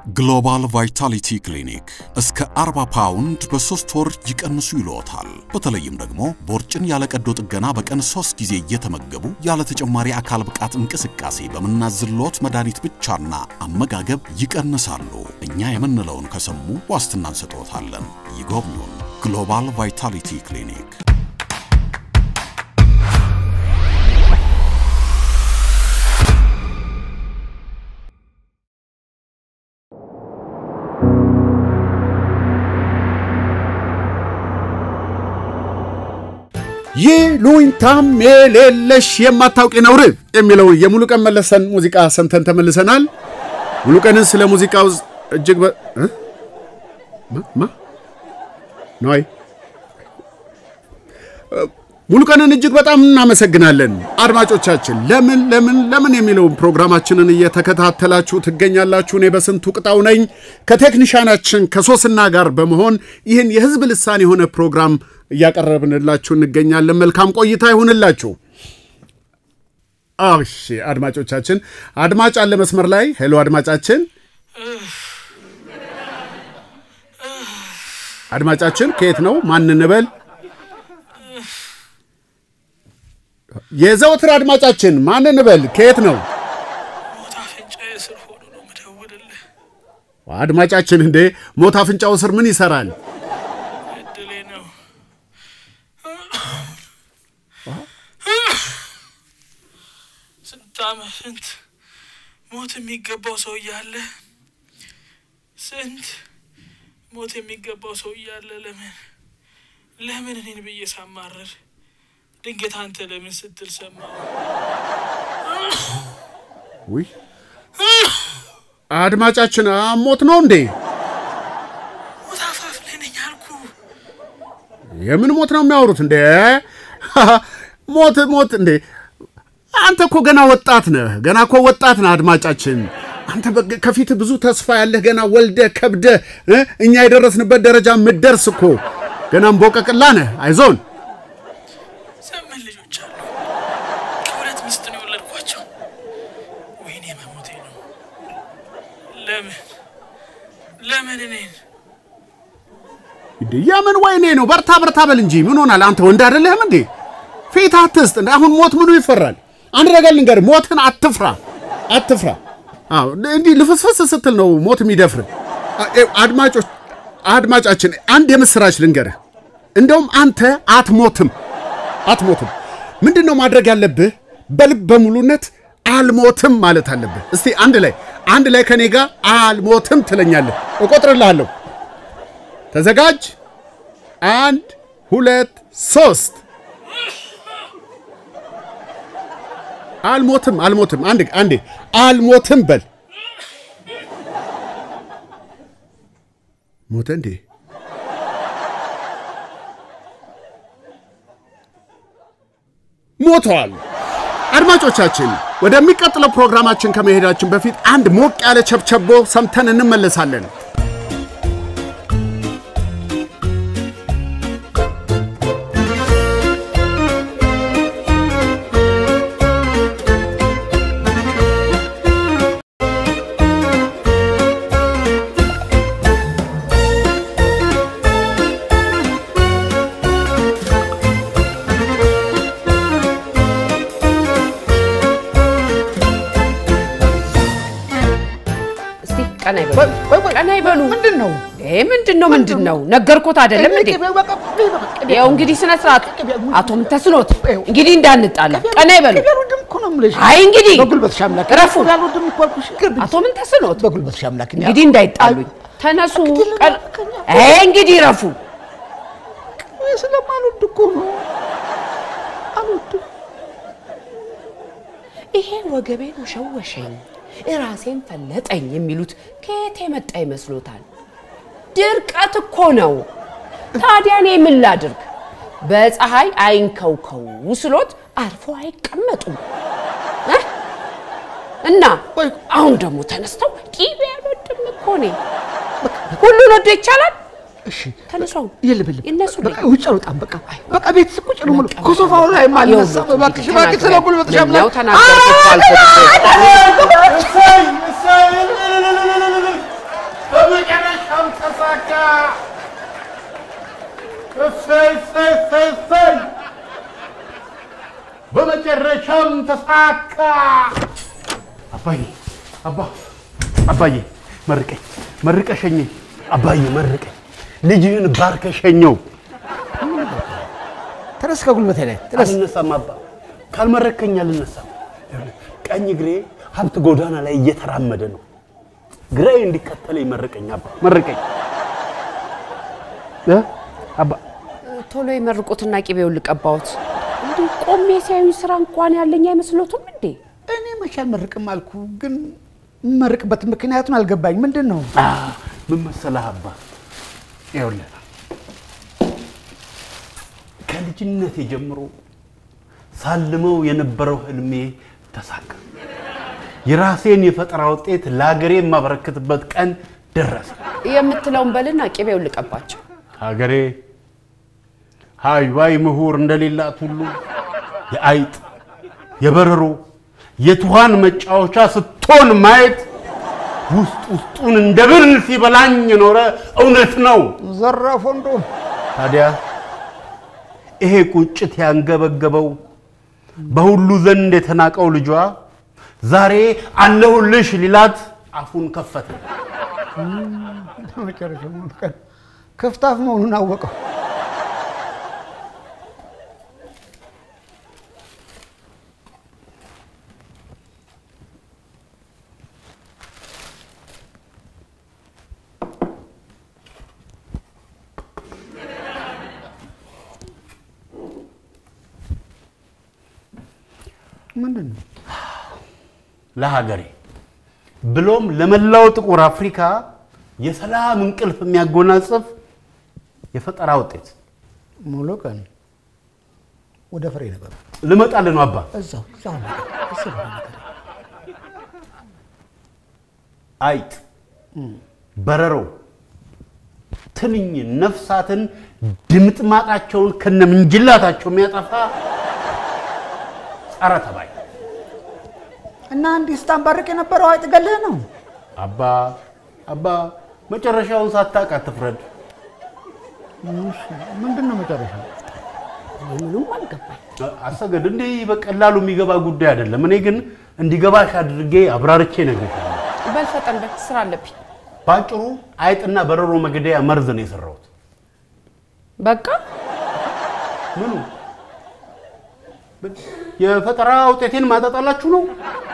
ግሎባል ቫይታሊቲ ክሊኒክ እስከ 40 ፓውንድ በሶስት ወር ይቀንሱ ይልዎታል። በተለይም ደግሞ ቦርጭን ያለ ቀዶ ጥገና በቀን ሶስት ጊዜ እየተመገቡ ያለ ተጨማሪ አካል ብቃት እንቅስቃሴ በምናዝልዎት መድኃኒት ብቻና አመጋገብ ይቀንሳሉ። እኛ የምንለውን ከሰሙ ዋስትና እንሰጥዎታለን። ይጎብኙን። ግሎባል ቫይታሊቲ ክሊኒክ ይሉኝታም የሌለሽ የማታውቂ ነውር የሚለውን የሙሉቀን መለሰን ሙዚቃ ሰምተን ተመልሰናል። ሙሉቀንን ስለ ሙዚቃው እጅግ በ እ? ማ ማ ነዋይ ሙሉቀንን እጅግ በጣም እናመሰግናለን። አድማጮቻችን ለምን ለምን ለምን የሚለውን ፕሮግራማችንን እየተከታተላችሁ ትገኛላችሁ። እኔ በስንቱ ቅጣው ነኝ ከቴክኒሻናችን ከሶስና ጋር በመሆን ይህን የህዝብ ልሳን የሆነ ፕሮግራም እያቀረብንላችሁ እንገኛለን። መልካም ቆይታ ይሁንላችሁ። እሺ አድማጮቻችን፣ አድማጭ አለ መስመር ላይ። ሄሎ አድማጫችን፣ አድማጫችን ከየት ነው? ማን እንበል? የዘወትር አድማጫችን ማን እንበል? ከየት ነው ሞት አፍንጫዬ ስር ሆኖ ነው የምደውልልህ። አድማጫችን? እንዴ ሞት አፍንጫው ስር ምን ይሰራል? እድሌ ነው። ስንት ዓመት ስንት ሞት የሚገባው ሰው እያለ ስንት ሞት የሚገባው ሰው እያለ ለምን ለምን እኔን ብዬ ሳማረር ድንገት አንተ ለምን ስትል ሰማሁ። ውይ አድማጫችን ሞት ነው እንዴ? ሞት አፋፍ ላይ ነኝ አልኩ። የምን ሞት ነው የሚያወሩት እንዴ? ሞት ሞት እንዴ? አንተ እኮ ገና ወጣት ነህ። ገና እኮ ወጣት ነህ አድማጫችን። አንተ በ- ከፊት ብዙ ተስፋ ያለህ ገና ወልደ ከብደ እኛ የደረስንበት ደረጃ ምትደርስ እኮ ገና እምቦቀቅላ ነህ። አይዞን። ዘመን ልጆች አሉ። ከሁለት ሚስት ነው የወለድኳቸው። ወይኔ መሞቴ ነው። ለምን ለምን እኔን እንዴ የምን ወይኔ ነው? በርታ በርታ በል እንጂ ምን ሆናል? አንተ ወንድ አይደለህም እንዴ? ፊት አትስጥ። እንደ አሁን ሞት ምኑ ይፈራል? አንድ ነገር ልንገርህ፣ ሞትን አትፍራ፣ አትፍራ። አዎ እንዲህ ልፍስፍስ ስትል ነው ሞት የሚደፍር። አድማጮች አድማጫችን አንድ የምስራች ልንገርህ፣ እንደውም አንተ አትሞትም፣ አትሞትም። ምንድን ነው ማድረግ ያለብህ? በልብ በሙሉነት አልሞትም ማለት አለብህ። እስቲ አንድ ላይ አንድ ላይ ከኔ ጋር አልሞትም ትለኛለህ። እቆጥርልሃለሁ። ተዘጋጅ። አንድ ሁለት ሶስት። አልሞትም አልሞትም። አንድ አንዴ አልሞትም በል። ሞተ እንዴ? ሞተዋል። አድማጮቻችን ወደሚቀጥለው ፕሮግራማችን ከመሄዳችን በፊት አንድ ሞቅ ያለ ቸብቸቦ ሰምተን እንመለሳለን። እስቲ ቀና ይበሉ፣ ቀና ይበሉ። ምንድን ነው? ይሄ ምንድን ነው? ምንድን ነው? ነገርኩት አይደለም እንዴ? ያው እንግዲህ ስነ ስርዓት አቶ ምንተስኖት እንግዲህ እንዳንጣላ ቀና ይበሉ። አልወድም እኮ ነው የምልሽ። አይ እንግዲህ በጉልበትሽ አምላክ እረፉ። አልወድም እኮ አልኩሽ። አቶ ምንተስኖት በጉልበትሽ አምላክ እኔ እንግዲህ እንዳይጣሉኝ ተነሱ። ቀን- አይ እንግዲህ ረፉ። እኔ ስለማልወድ እኮ ነው። አልወድም። ይሄ ወገቤን ሸወሸኝ፣ እራሴን ፈለጠኝ የሚሉት ከየት የመጣ ይመስሎታል? ድርቀት እኮ ነው። ታዲያ እኔ ምን ላድርግ? በፀሐይ አይንከውከው ስሎት አርፎ አይቀመጡም እ? እና አሁን ደግሞ ተነስተው ቂቤ አልወድም እኮ እኔ። ሁሉን ወዶ ይቻላል? እሺ ተነሱ አሁን የለም የለም። ይነሱ በቃ ውጭ አልወጣም። በቃ በቃ ቤት ቁጭ ነው የምለው። ከሶፋው ላይ ማልነሳም። እባክሽ እባክሽ ስለ ጉልበትሽ አምላክ ነው ተናገርኩት እኮ አልኩት እኮ። ተሳካ። እሰይ እሰይ እሰይ እሰይ! በመጨረሻም ተሳካ። አባዬ አባ አባዬ መርቀኝ መርቀሸኘኝ አባዬ መርቀኝ ልጅህን ባርከሸኘው ተነስ ከጉልበቴ ላይ ተነስ። አልነሳም አባ ካልመረከኝ አልነሳም ቀኝ እግሬ ሀብት ጎዳና ላይ እየተራመደ ነው ግራዬ እንዲከተለኝ መርቀኝ አባ መርቀኝ እ? አባ ቶሎ የመርቁትና ቅቤውን ልቀባዎት። እንዲህ ቆሜ ሲያዩኝ ስራ እንኳን ያለኝ አይመስሎትም እንዴ? እኔ መቼ አልመርቅም አልኩ፣ ግን የምመርቅበት ምክንያቱን አልገባኝ። ምንድን ነው? አ፣ ምን መሰለህ አባ ይኸውልህ ከልጅነቴ ጀምሮ ሳልመው የነበረው ህልሜ ተሳካ። የራሴን የፈጠራ ውጤት ለሀገሬ የማበረክትበት ቀን ደረሰ። የምትለውን በልና ቅቤውን ልቀባቸው። ሀገሬ ሀይባይ ምሁር እንደሌላት ሁሉ የአይጥ የበረሮ የትኋን መጫወቻ ስትሆን ማየት ውስጥ ውስጡን እንደ ብል ሲበላኝ የኖረ እውነት ነው። ዘራፍ ወንዶ ታዲያ ይሄ ቁጭት ያንገበገበው በሁሉ ዘንድ የተናቀው ልጇ ዛሬ አለሁልሽ ሊላት አፉን ከፈተ። መጨረሻ ቀን ክፍታፍ መሆኑን አወቀው። ምንድን ነው? ለሀገሬ ብሎም ለመላው ጥቁር አፍሪካ የሰላም እንቅልፍ የሚያጎናጽፍ የፈጠራ ውጤት ሙሉ ቀን ወደ ፍሬ ነገር ልመጣልህ ነው አባ። እዛው እዛው ነገር እዛው ነገር አይጥ፣ በረሮ፣ ትንኝ፣ ነፍሳትን ድምጥማጣቸውን ከነምንጅላታቸው የሚያጠፋ ጸረ ተባይ እና እንዲህ ስታንባርቅ የነበረው አይጥ ገለህ ነው። አባ አባ መጨረሻውን ሳታውቅ አትፍረድ። ምንድን ነው መጨረሻ? ምኑም አልገባኝ። አሰገድ እንዲህ በቀላሉ የሚገባ ጉዳይ አይደለም። እኔ ግን እንዲገባሽ አድርጌ አብራርቼ እነግርሻለሁ። በል ፈጠን በል፣ ስራ አለብኝ። ባጭሩ አይጥና በረሮ መግደያ መርዝ ነው የሰራሁት። በቃ ምኑ የፈጠራ ውጤቴን ማጣጣላችሁ ነው?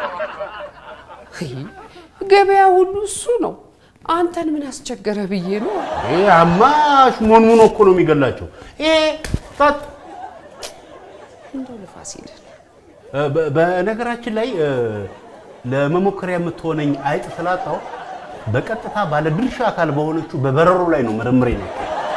ገበያ ሁሉ እሱ ነው። አንተን ምን አስቸገረ ብዬ ነው። ይሄ አማሽ ሞንሙኖ እኮ ነው የሚገላቸው። ይሄ ታት እንደው ለፋሲል እ፣ በ- በነገራችን ላይ እ፣ ለመሞከሪያ የምትሆነኝ አይጥ ስላጣው በቀጥታ ባለድርሻ አካል በሆነችው በበረሮ ላይ ነው ምርምሬ ነው።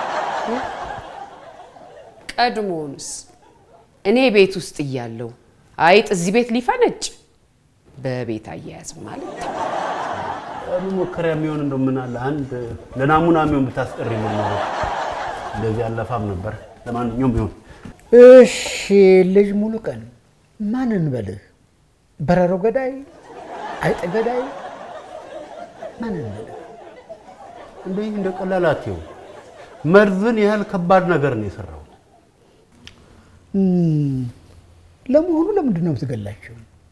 ቀድሞውንስ እኔ ቤት ውስጥ እያለሁ አይጥ እዚህ ቤት ሊፈነጭ በቤት አያያዝ ማለት ነው። መሞከሪያ የሚሆን እንደው ምን አለ አንድ ለናሙና የሚሆን ብታስቀሪ ምን ነው እንደዚህ አለፋም ነበር። ለማንኛውም ቢሆን እሺ ልጅ ሙሉ ቀን ማን እንበልህ? በረሮ ገዳይ፣ አይጥ ገዳይ ማን እንበልህ? እንደ እንደ ቀላል አትየው። መርዝን ያህል ከባድ ነገር ነው የሰራው። እም፣ ለመሆኑ ለምንድን ነው የምትገላቸው?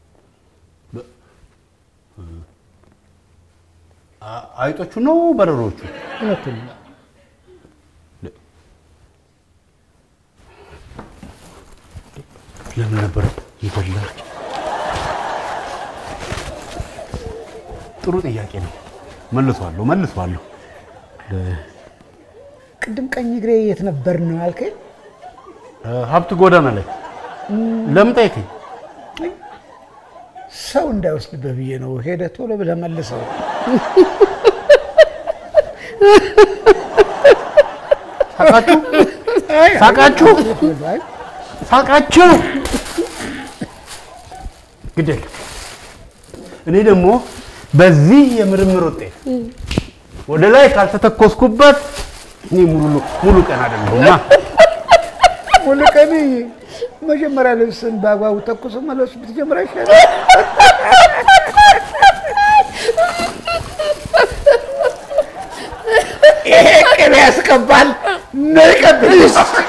አ- አይጦቹ ነው በረሮቹ? ሁለቱም ለምን ነበር ይገላቸው? ጥሩ ጥያቄ ነው። መልሷለሁ መልሷለሁ። ቅድም ቀኝ እግሬ የት ነበር ነው ያልከኝ? እ፣ ሀብት ጎዳና ላይ ለምን ጠየቀኝ? ሰው እንዳይወስድብህ ብዬ ነው። ሄደህ ቶሎ ብለህ መልሰው። ሳቃችሁ ሳቃችሁ አይ፣ ሳቃችሁ ግደል። እኔ ደግሞ በዚህ የምርምር ውጤት ወደ ላይ ካልተተኮስኩበት እኔ ሙሉ ሙሉ ቀን አይደለሁማ። ሙሉ ቀን መጀመሪያ ልብስን በአግባቡ ተኩሶ መለሱ ብትጀምር አይሻልም? ይሄ ይገባል። ነይ ቀብኝ።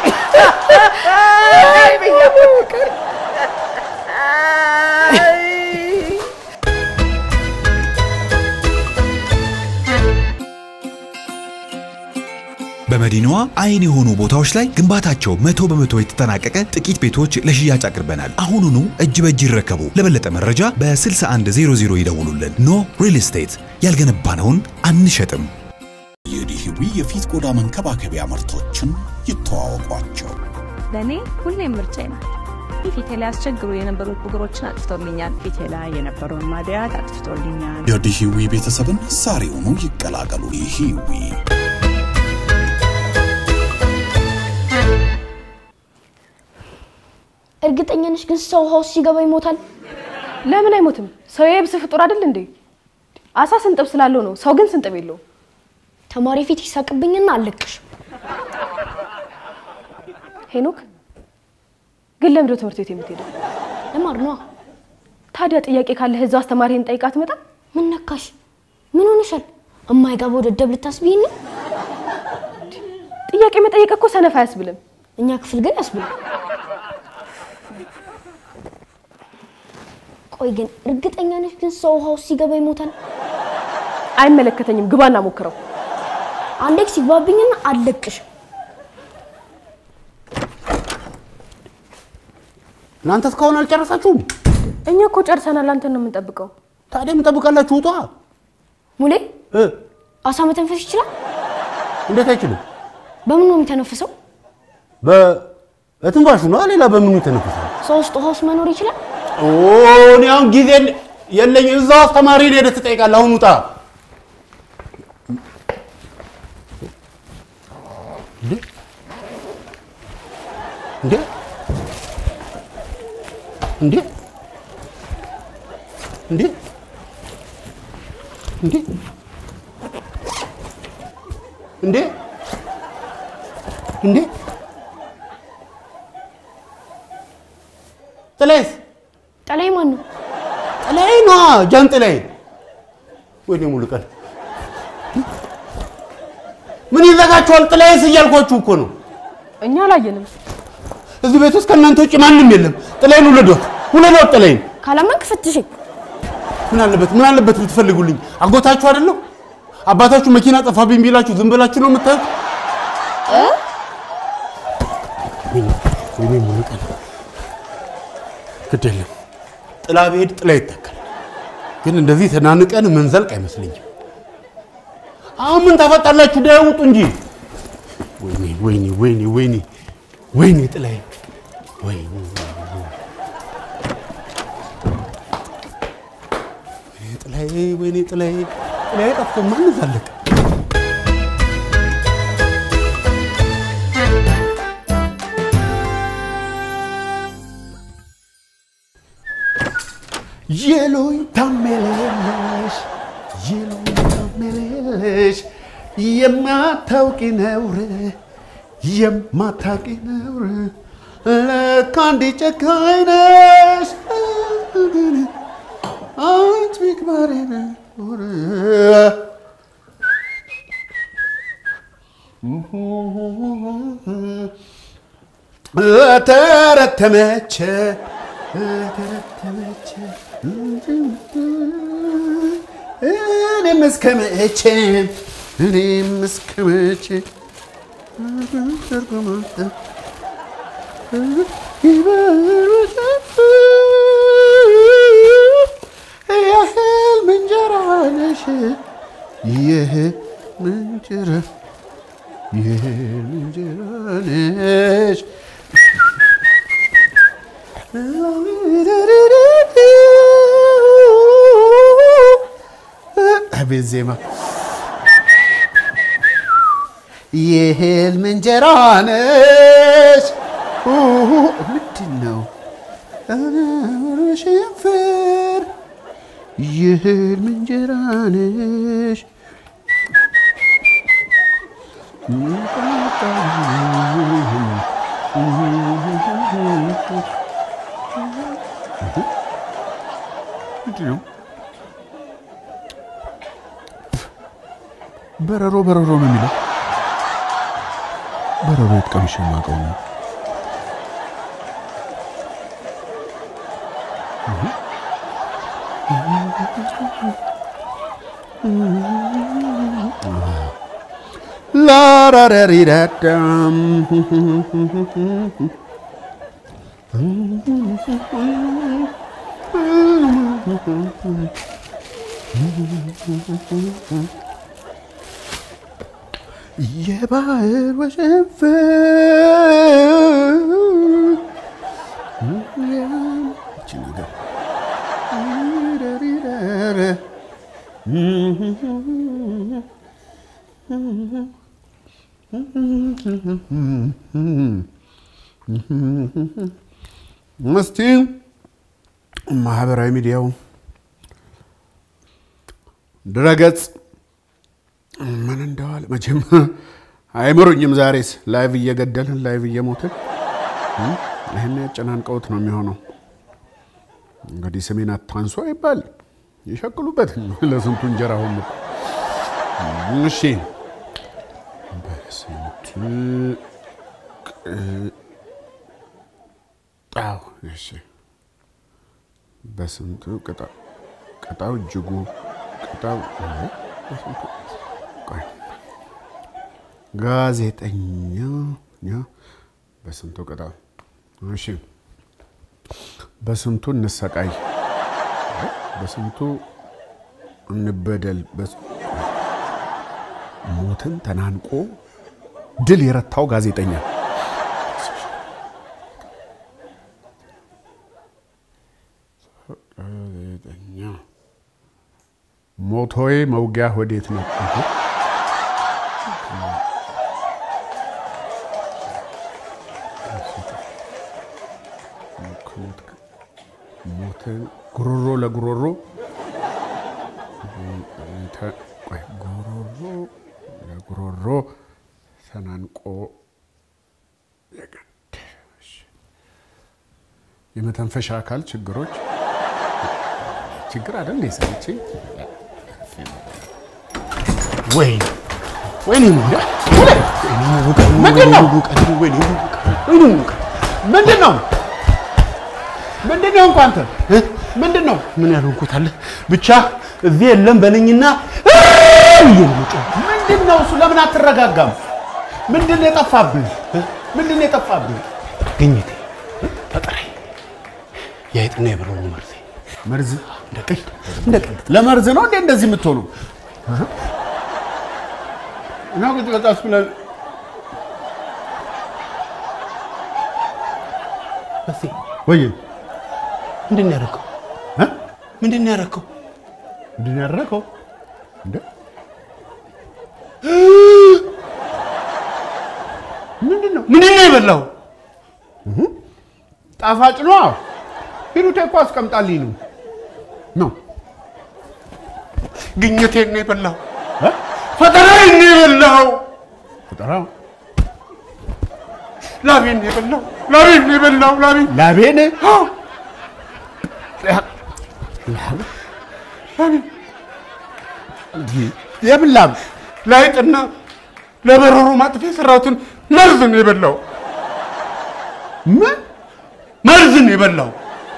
በመዲናዋ አይን የሆኑ ቦታዎች ላይ ግንባታቸው መቶ በመቶ የተጠናቀቀ ጥቂት ቤቶች ለሽያጭ አቅርበናል። አሁኑኑ እጅ በእጅ ይረከቡ። ለበለጠ መረጃ በ6100 ይደውሉልን። ኖ ሪል ስቴት ያልገነባነውን አንሸጥም። የዲሂዊ የፊት ቆዳ መንከባከቢያ ምርቶችን ይተዋወቋቸው። ለእኔ ሁሌም ምርጫዬ ናት። ፊቴ ላይ ያስቸግሩ የነበሩት ብጉሮችን አጥፍቶልኛል። ፊቴ ላይ የነበረውን ማድያት አጥፍቶልኛል። የዲሂዊ ቤተሰብን ዛሬውኑ ይቀላቀሉ። ዲሂዊ እርግጠኛ ነሽ ግን ሰው ውሃ ውስጥ ሲገባ ይሞታል? ለምን አይሞትም? ሰው የየብስ ፍጡር አይደል እንዴ? አሳ ስንጥብ ስላለው ነው። ሰው ግን ስንጥብ የለውም። ተማሪ ፊት ይሳቅብኝና አለቅሽም። ሄኖክ ግን ለምንድን ነው ትምህርት ቤት የምትሄደው? ለማር ነዋ። ታዲያ ጥያቄ ካለህ እዛው አስተማሪህን ጠይቃ አትመጣም? ምን ነካሽ? ምን ሆነሻል? እማይገባው ደደብ ልታስቢኝ ነው? ጥያቄ መጠየቅ እኮ ሰነፍ አያስብልም። እኛ ክፍል ግን ያስብላል። ቆይ ግን እርግጠኛ ነሽ ግን ሰው ውሃ ውስጥ ሲገባ ይሞታል? አይመለከተኝም። ግባና ሞክረው። አንዴ ሲግባብኝና አለቅሽም። እናንተ እስካሁን አልጨረሳችሁም? እኛ እኮ ጨርሰናል። አንተን ነው የምንጠብቀው። ታዲያ ምን ጠብቃላችሁ? ውጧ። ሙሌ እ አሳ መተንፈስ ይችላል? እንዴት አይችልም? በምን ነው የሚተነፍሰው? በትንፋሹ ነው። ሌላ በምኑ ይተነፍሳል? ሰው ውስጥ ውሃ ውስጥ መኖር ይችላል? ኦ እኔ አሁን ጊዜ የለኝ። እዛው አስተማሪ ሄደህ ትጠይቃለህ። አሁን ውጣ። እንዴ እንዴ እንዴ እንዴ እንዴ እንዴ እንዴ ጥላዬስ ጠላይ ማን ነው? ጥላዬ ነዋ ጃንጥላዬ። ወይኔ ሙሉ ቀን ምን ይዘጋችኋል? ጥላዬስ እያልኳችሁ እኮ ነው። እኛ አላየንም። እዚህ ቤት ውስጥ ከእናንተ ውጭ ማንም የለም። ጥላዬን ውለዷት፣ ውለዷት ጥላዬን። ካላመንክ ፈትሽኝ። ምን አለበት ምን አለበት ብትፈልጉልኝ? አጎታችሁ አይደለሁ? አባታችሁ መኪና ጠፋብኝ ቢላችሁ ዝም ብላችሁ ነው የምታዩት? ወይኔ ወይኔ ሙሉ ቀን ግድ የለም ጥላ ብሄድ ጥላ ይተካል። ግን እንደዚህ ተናንቀን ምንዘልቅ አይመስለኝም። አሁን ምን ታፈጣላችሁ? ዳ ውጡ እንጂ። ወይኔ ወይኔ ወይኔ ወይኔ ወይኔ ጥላዬ ወይኔ ወይኔ ጥላዬ ወይኔ ጥላዬ ጥላዬ ጠፍቶ ማን ዛለቀ? ይሉኝታ የሌለሽ ይሉኝታ የሌለሽ የማታውቂ ነውር የማታውቂ ነውር ለካ እንዲህ ጨካኝ ነሽ አንቺ ቢክባሬ ነውር ለተረተመች ለተረተመች እኔም እስከ መቼ እኔም እስከ መቼ የህልም እንጀራ ነሽ የህልም እንጀራ የህልም እንጀራ ነሽ አቤት ዜማ የህልም እንጀራ ነሽ ምንድን ነው ሽንፍር የህልም እንጀራ ነሽ ምንድን ነው በረሮ በረሮ ነው የሚለው በረቤት ቀምሼ የማውቀው ነው። ላራራሪዳዳም የባህር ወሸንፈ ይቺ ነገር እስቲ ማህበራዊ ሚዲያው ድረገጽ ምን እንደዋል መቼም አይምሩኝም። ዛሬስ ላይቭ እየገደልን ላይቭ እየሞትን ይህን ያጨናንቀውት ነው የሚሆነው። እንግዲህ ስሜን አታንሱ አይባል ይሸቅሉበት ለስንቱ እንጀራ ሆኑ። እሺ በስንቱ ቅጣው እሺ በስንቱ ቅጣው ቅጣው እጅጉ ቅጣው በስንቱ ቆይ ጋዜጠኛ በስንቱ ቅጣው እሺ በስንቱ እንሰቃይ በስንቱ እንበደል ሞትን ተናንቆ ድል የረታው ጋዜጠኛ ጋዜጠኛ ሞቶዬ መውጊያ ወዴት ነው? ሞትን ጉሮሮ ለጉሮሮ ጉሮሮ ለጉሮሮ ተናንቆ የመተንፈሻ አካል ችግሮች ችግር አይደል ሰች ወይ ወይኔ ምንድን ነው ምንድን ነው ምንድን ነው እንኳን አንተ ምንድን ነው ምን ያልሆንኩት አለ ብቻ እዚህ የለም በለኝና ምንድን ነው እሱ? ለምን አትረጋጋም? ምንድን ነው የጠፋብህ? ምንድን ነው የጠፋብህ? ግኝቴ ፈጠራይ የአይጥና የብረው መርዜ መርዝ እንደ ቀልድ እንደ ቀልድ ለመርዝ ነው እንዴ እንደዚህ የምትሆኑ? እና ቁጭ ቀጣስ ብለን ወይ ምንድን ነው ያደረገው? ምንድን ነው ያደረገው? ምንድን ነው ያደረገው? እንደ ምንድን ነው ምንድን ነው የበላው? ጣፋጭ ነው። ሂሩቴ እኮ አስቀምጣልኝ ነው ነው ግኝቴን ነው የበላው። ፈጠራዬን ነው የበላው። ፈጠራ ላቤን ነው የበላው። ላቤን ነው የበላው። ላቤን ላቤን የምን ላብ? ለአይጥና ለበረሮ ማጥፊያ የሰራሁትን መርዝ ነው የበላው። ምን መርዝ ነው የበላው?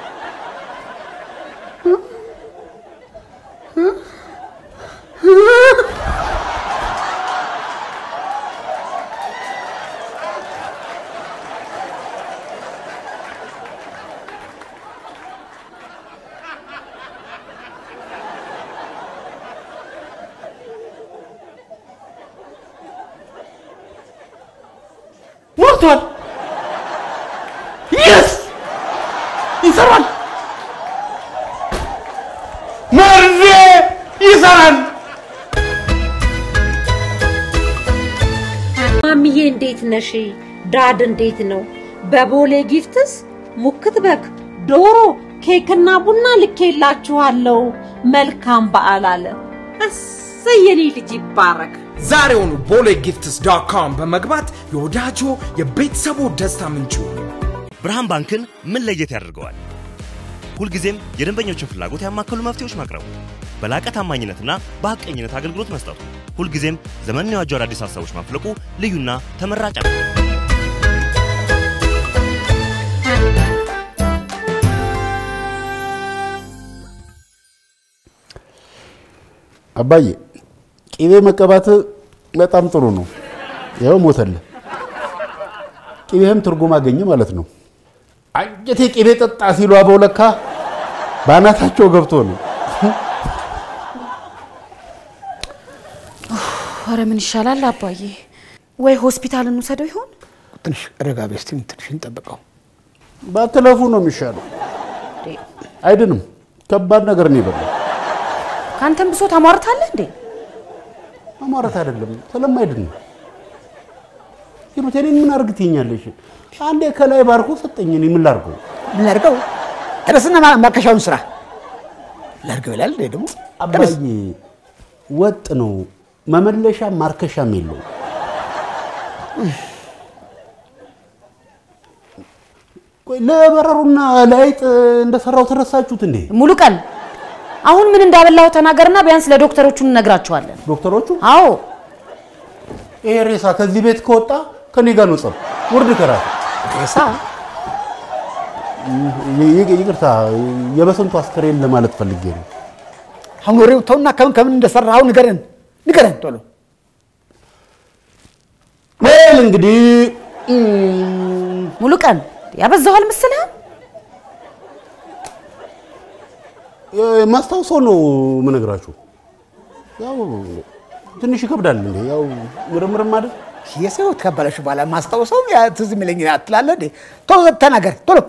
ሞርቷል። የስ ይሰራል። መርዜ ይሰራል። ማሚዬ እንዴት ነሽ? ዳድ እንዴት ነው? በቦሌ ጊፍትስ ሙክት በግ፣ ዶሮ፣ ኬክና ቡና ልኬላችኋለሁ። መልካም በዓል አለ። እሰይ የኔ ልጅ ይባረክ። ዛሬውኑ ቦሌ ጊፍትስ ዶት ኮም በመግባት የወዳጆ የቤተሰቡ ደስታ ምንጩ ብርሃን ባንክን ምን ለየት ያደርገዋል? ሁልጊዜም የደንበኞችን ፍላጎት ያማከሉ መፍትሄዎች ማቅረቡ፣ በላቀ ታማኝነትና በሐቀኝነት አገልግሎት መስጠቱ፣ ሁልጊዜም ዘመንን የዋጁ አዳዲስ ሀሳቦች ማፍለቁ ልዩና ተመራጭ ነው። አባዬ ቂቤ መቀባት በጣም ጥሩ ነው። ያው ሞተልህ። ቂቤህም ትርጉም አገኘ ማለት ነው። አንጀቴ ቂቤ ጠጣ ሲሉ አበው ለካ በአናታቸው ገብቶ ነው። ኧረ ምን ይሻላል አባዬ? ወይ ሆስፒታል እንውሰደው ይሆን? ትንሽ ረጋ በይ እስቲ፣ ትንሽ እንጠብቀው። ባትለፉ ነው የሚሻለው። አይድንም። ከባድ ነገር ነው የበላው። ከአንተም ብሶ ታሟርታለህ እንዴ? አማረት አይደለም ስለማይድን ነው። ሂሩት እኔን ምን አርግ ትይኛለሽ? አንዴ ከላይ ባርኮ ሰጠኝ። እኔ ምን ላርገው? ምን ላድርገው? ተነስና ማ- ማርከሻውን ስራ ላድርገው ይላል እንዴ ደግሞ አባዬ ወጥ ነው፣ መመለሻ ማርከሻም የለውም። ቆይ ለበረሩና ለአይጥ እንደሰራው ተረሳችሁት እንዴ? ሙሉ ቀን አሁን ምን እንዳበላው ተናገርና ቢያንስ ለዶክተሮቹ እንነግራቸዋለን። ዶክተሮቹ? አዎ ይሄ ሬሳ ከዚህ ቤት ከወጣ ከኔ ጋር ነው ጸብ፣ ውርድ ከራሴ ሬሳ ይ- ይ- ይቅርታ፣ የበሰንቱ አስከሬን ለማለት ፈልጌ ነው። አሁን ወሬው ተውና ከምን ከምን እንደሰራኸው ንገረን ንገረን ቶሎ። ወል እንግዲህ ሙሉ ቀን ያበዛዋል መሰለህ? ማስታውሰው ነው የምነግራችሁ። ያው ትንሽ ይከብዳል እንዴ፣ ያው ምርምርም አይደል የሰው ተቀበለሽ በኋላ ማስታወሰው ያ ትዝ የሚለኝ ትላለህ እንዴ? ቶሎ ተናገር ቶሎ።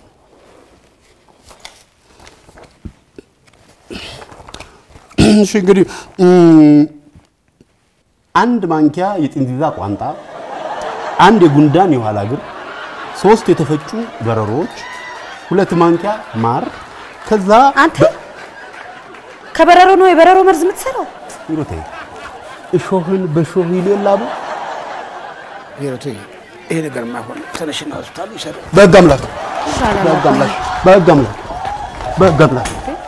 እሺ እንግዲህ እም፣ አንድ ማንኪያ የጥንዚዛ ቋንጣ፣ አንድ የጉንዳን የኋላ እግር፣ ሶስት የተፈጩ በረሮች፣ ሁለት ማንኪያ ማር፣ ከዛ አንተ ከበረሮ ነው የበረሮ መርዝ የምትሰራው? ይሮቴ እሾህን በሾህ ይሌላሉ። ሂሩት ይሄ ነገር ማይሆን ተነሽና ሆስፒታሉ ይሰሩ። በህግ አምላክ ይሻላል በህግ አባዬ። አምላክ በህግ አምላክ በህግ አምላክ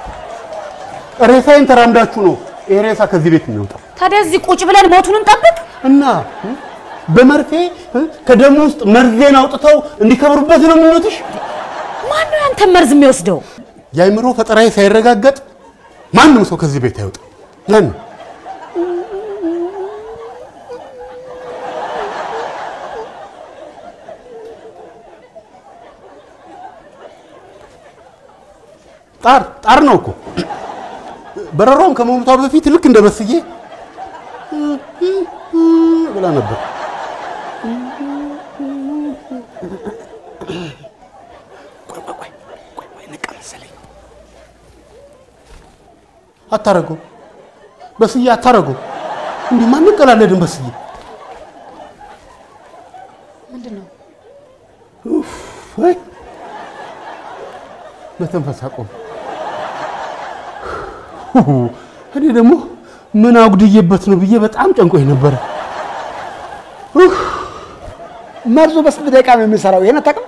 ሬሳዬን ተራምዳችሁ ነው ይሄ ሬሳ ከዚህ ቤት የሚወጣው ታዲያ እዚህ ቁጭ ብለን ሞቱን እንጠብቅ? እና በመርፌ ከደም ውስጥ መርዜን አውጥተው እንዲከብሩበት ነው ምኞትሽ? ማን ነው ያንተን መርዝ የሚወስደው? የአእምሮ ፈጠራዬ ሳይረጋገጥ ማንም ሰው ከዚህ ቤት አይወጣም። ለን ጣር ጣር ነው እኮ በረሯም ከመሞቷ በፊት ልክ እንደ በስዬ ብላ ነበር። አታረገው በስዬ አታረገው። እንዲህ ማን እንቀላለድን በስዬ ምንድን ነው? ወይ መተንፈስ አቆም። እኔ ደግሞ ምን አጉድዬበት ነው ብዬ በጣም ጨንቆኝ ነበረ። መርዙ በስንት ደቂቃ ነው የሚሰራው? ይሄን አታውቅም?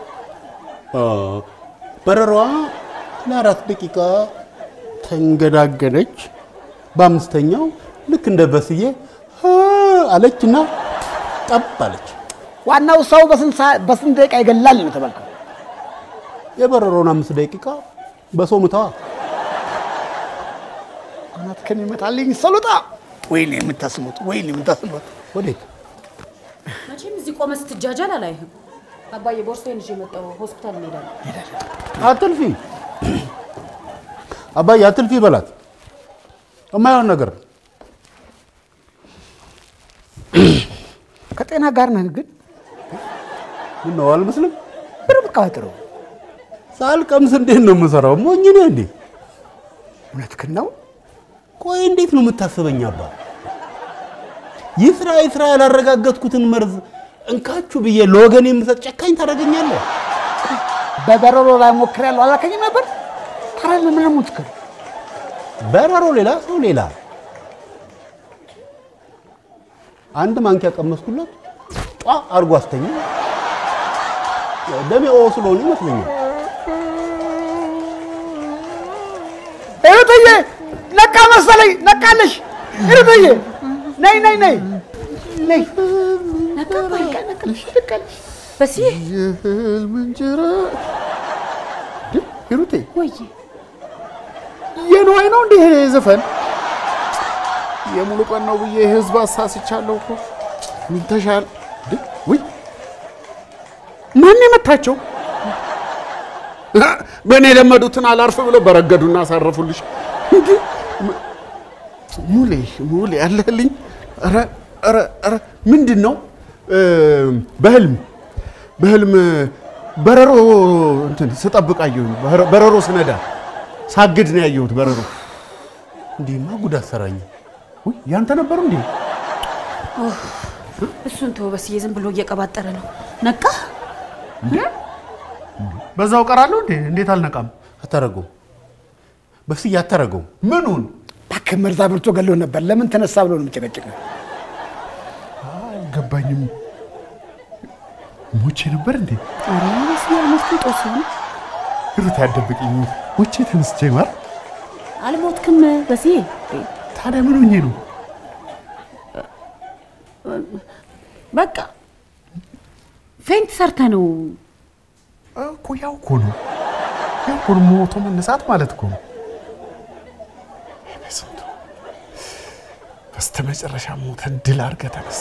በረሯ ለአራት ደቂቃ ተንገዳገደች። በአምስተኛው ልክ እንደ በስዬ ሀ አለችና ጠብ አለች። ዋናው ሰው በስንት ሰዓት- በስንት ደቂቃ ይገላል ነው የተባልከው? የበረሮውን አምስት ደቂቃ በሰው ምታዋ። አናትህን ይመታልኝ ሰሉጣ። ወይኔ የምታስሙት፣ ወይኔ የምታስሙት። ወዴት መቼም እዚህ ቆመ ስትጃጃል አላይህም። አባዬ ቦርሳዬን ይዤ መጣሁ። ሆስፒታል እንሄዳለን። አትልፊ አባዬ አትልፊ በላት። የማይሆን ነገር ነው። ከጤና ጋር ነህ ግን ምን ነው አልመስልም? ብር ብቃጥሩ ሳልቀምስ እንዴት ነው የምሰራው? ሞኝ ነህ እንዴ? እውነትህን ነው። ቆይ እንዴት ነው የምታስበኝ አባ? ይስራ ይስራ ያላረጋገጥኩትን መርዝ እንካችሁ ብዬ ለወገን የምሰጥ ጨካኝ ታደርገኛለህ? በበረሮ ላይ ሞክሬያለሁ አላልከኝም ነበር? ታዲያ ለምን ነው የምትሞክር? በረሮ ሌላ፣ ሰው ሌላ። አንድ ማንኪያ ቀመስኩለት፣ ጧ አድርጎ አስተኛ። ደሜ ኦ ስለሆነ ይመስለኛል። እህትዬ ነቃ መሰለኝ፣ ነቃለሽ። እህትዬ ነይ ነይ ነይ ነይ በስዬ የህልም እንጀራ እንዴ፣ ሂሩቴ ወይ የነዋይ ነው እንዴ ይሄ ዘፈን? የሙሉ ቀን ነው ብዬ ህዝብ አሳስቻለሁ እኮ። ምን ተሻለ? እንዴ፣ ውይ ማን የመታቸው? በእኔ የለመዱትን አላርፍ ብለው በረገዱና አሳረፉልሽ። እንዴ፣ ም- ሙሌ ሙሌ አለህልኝ። ኧረ ኧረ ኧረ ምንድን ነው እ፣ በህልም በህልም በረሮ እንትን ስጠብቅ አየሁኝ። በረ- በረሮ ስነዳ ሳግድ ነው ያየሁት በረሮ። እንዲህማ ጉድ አሰራኝ። ውይ ያንተ ነበሩ እንዴ? እሱን ተው በስዬ፣ ዝም ብሎ እየቀባጠረ ነው። ነቃ እንዴ በዛው ቀራለሁ እንዴ? እንዴት አልነቃም? አታረገውም፣ በስዬ አታረገውም። ምኑን እባክህ መርዛ ብርቶ ገሎ ነበር። ለምን ተነሳ ብሎ ነው የሚጨቀጭቅ? አልገባኝም። ሞቼ ነበር እንዴ? ኧረ በስዬ አልሞትኩም። ጦስ ነው ሩት ያደብቅኝ ሞቼ ተነስቼ ማር አልሞትክም በስዬ። ታዲያ ምን ሆኜ ነው? በቃ ፌንት ሰርተ ነው እኮ ያው እኮ ነው ያው እኮ ነው ሞቶ መነሳት ማለት እኮ ነው። በስንቱ በስተመጨረሻ ሞተን ድል አድርገህ ተነሳ።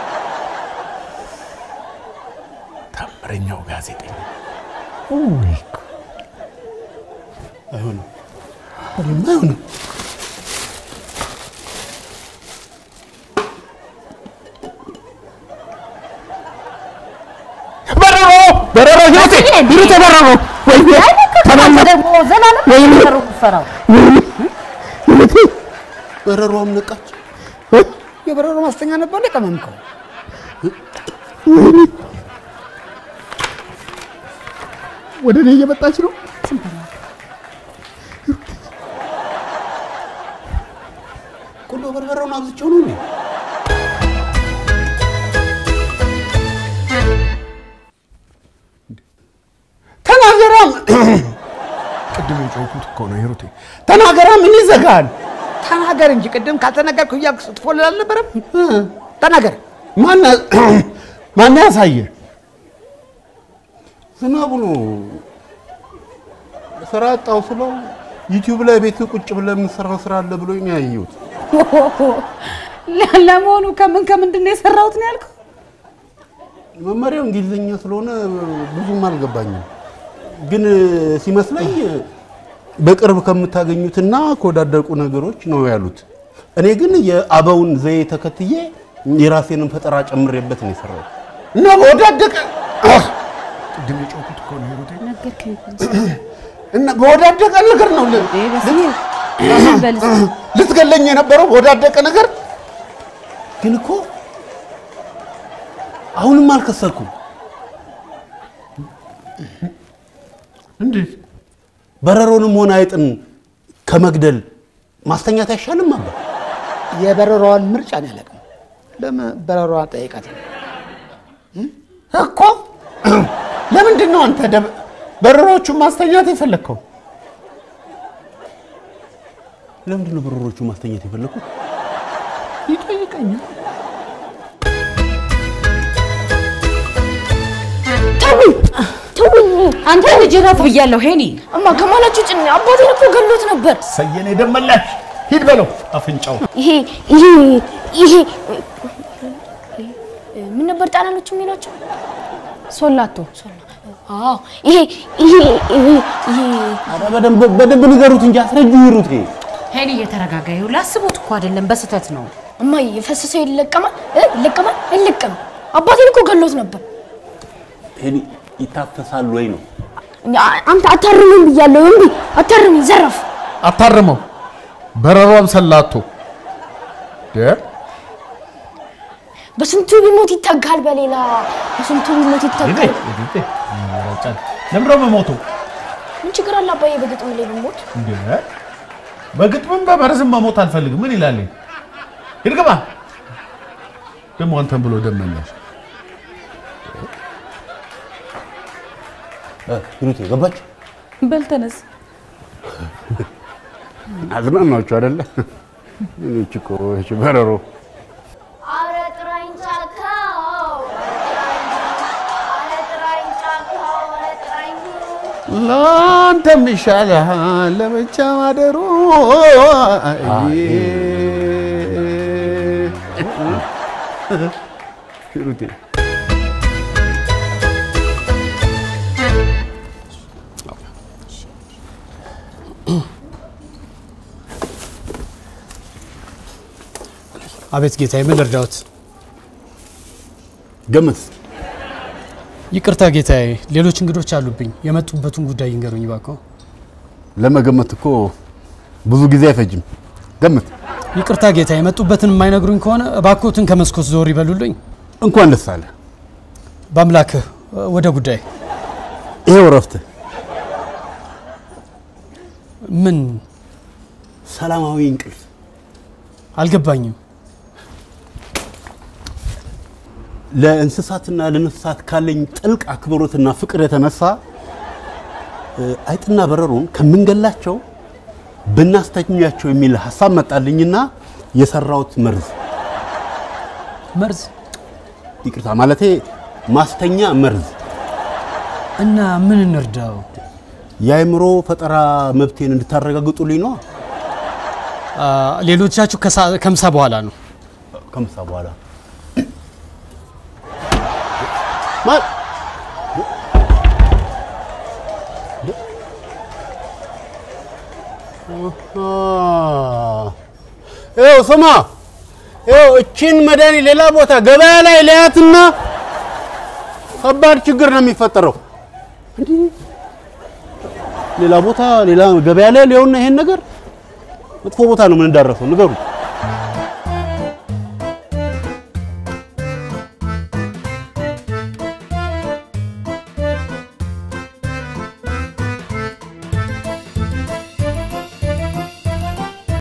ታምረኛው ጋዜጠኛ ውይ እኮ አይሆንም፣ እኔማ አይሆንም። በረሮ በረሮ ህይወቴ ህይወቴ በረሮ ወይ አንተ ደግሞ ዘላለም ነው የምትፈራው። ህይወቴ በረሮም ነቃች። የበረሮ ማስተኛ ነበር እንደ ቀመምከው። ወደ እኔ እየመጣች ነው። ቁንዶ በርበሬውን አብዝቼው ነው እንዴ? ተናገራም ቅድም የጮኩት እኮ ነው ሂሩቴ። ተናገራ ምን ይዘጋል? ተናገር እንጂ ቅድም ካልተናገርኩ እያልክ ስትፎልል አልነበረም? ተናገር። ማን ማን ያሳየ? ዝናቡ ነው ስራ አጣው ስለው ዩቲዩብ ላይ ቤት ቁጭ ብለህ የምትሰራው ስራ አለ ብሎኝ ነው ያየሁት። ለመሆኑ ከምን ከምንድን ነው የሰራሁት ነው ያልከው? መመሪያው እንግሊዝኛ ስለሆነ ብዙም አልገባኝም፣ ግን ሲመስለኝ በቅርብ ከምታገኙትና ከወዳደቁ ነገሮች ነው ያሉት። እኔ ግን የአበውን ዘዬ ተከትዬ የራሴንም ፈጠራ ጨምሬበት ነው የሰራሁት እና በወዳደቀ ቅድም የጮኩት እኮ ነው ሂሩቴ። ነገርከኝ እኮ። እና በወዳደቀ ነገር ነው ል- ይሄ በስዬ በል እስኪ። ልትገለኝ የነበረው በወዳደቀ ነገር። ግን እኮ አሁንም አልከሰርኩም። እንዴት በረሮንም ሆነ አይጥን ከመግደል ማስተኛት አይሻልም? አባ የበረሮዋን ምርጫ ነው ያለቅም። ለምን በረሮዋን ጠይቃት? እኮ ለምንድን ነው አንተ ደብ- በረሮቹን ማስተኛት የፈለግከው? ለምንድን ነው በረሮቹ ማስተኛት የፈለግኩት? ይጠይቀኛል። ተውኝ ተውኝ። አንተ ልጅ ረፍ ብያለሁ ሄኒ። እማ ከማላችሁ ጭን አባቴን እኮ ገሎት ነበር። ሰየኔ ደመላሽ ሂድ በለው አፍንጫው ይሄ ይሄ ይሄ ምን ነበር ጣሊያኖቹ የሚሏቸው? ሶላቶ አዎ ይሄ ይሄ ይሄ ይሄ ኧረ በደንብ በደንብ ንገሩት እንጂ አስረጁ ይሩት። ሄኒ እየተረጋጋ ይኸው፣ ላስቦት እኮ አይደለም በስህተት ነው። እማዬ የፈሰሰው ይለቀማል እ ይለቀማል አይለቀም። አባቴን እኮ ገሎት ነበር። ሄኒ ይታፈሳል ወይ ነው? አ- አንተ አታርምም ብያለሁ። እምቢ አታርም፣ ዘረፍ አታርመው በረሯም ሰላቶ በስንቱ ቢሞት ይተጋል፣ በሌላ በስንቱ ቢሞት ይተጋል። ለምሮ በሞቱ ምን ችግር አለ አባዬ በግጥም ላይ ብሞት? በግጥምም በመርዝም መሞት አልፈልግም። ምን ይላል? ሂድ ግባ። ደግሞ አንተን ብሎ ደመኛሽ ሂሩቴ ገባች። በል ተነስ። አዝናናችሁ አይደለ? እቺ እኮ እቺ በረሮ ለአንተም ይሻልሃል ለብቻ ማደሩ። ሂሩቴ አቤት ጌታዬ፣ ምን ልርዳዎት? ገምት። ይቅርታ ጌታዬ፣ ሌሎች እንግዶች አሉብኝ። የመጡበትን ጉዳይ ይንገሩኝ እባክዎ። ለመገመት እኮ ብዙ ጊዜ አይፈጅም። ገምት። ይቅርታ ጌታዬ፣ የመጡበትን የማይነግሩኝ ከሆነ እባክዎትን ከመስኮት ዞር ይበሉልኝ። እንኳን ደስ አለ። በአምላክህ ወደ ጉዳይ። ይሄው እረፍትህ። ምን ሰላማዊ እንቅልፍ አልገባኝም። ለእንስሳትና ለነፍሳት ካለኝ ጥልቅ አክብሮትና ፍቅር የተነሳ እ፣ አይጥና በረሮን ከምንገላቸው ብናስተኛቸው የሚል ሀሳብ መጣልኝና የሰራሁት መርዝ መርዝ? ይቅርታ ማለቴ ማስተኛ መርዝ እና ምን እንርዳው? የአእምሮ ፈጠራ መብቴን እንድታረጋግጡልኝ ነው። አ፣ ሌሎቻችሁ ከሳ- ከምሳ በኋላ ነው። ከምሳ በኋላ ማ- ይኸው ስማ፣ ይኸው እቺን መድኃኒት ሌላ ቦታ ገበያ ላይ ለያትና ከባድ ችግር ነው የሚፈጠረው። እንዲህ ሌላ ቦታ ሌላ ገበያ ላይ ሊሆን ይሄን ነገር መጥፎ ቦታ ነው የምንዳረሰው። ንገሩ።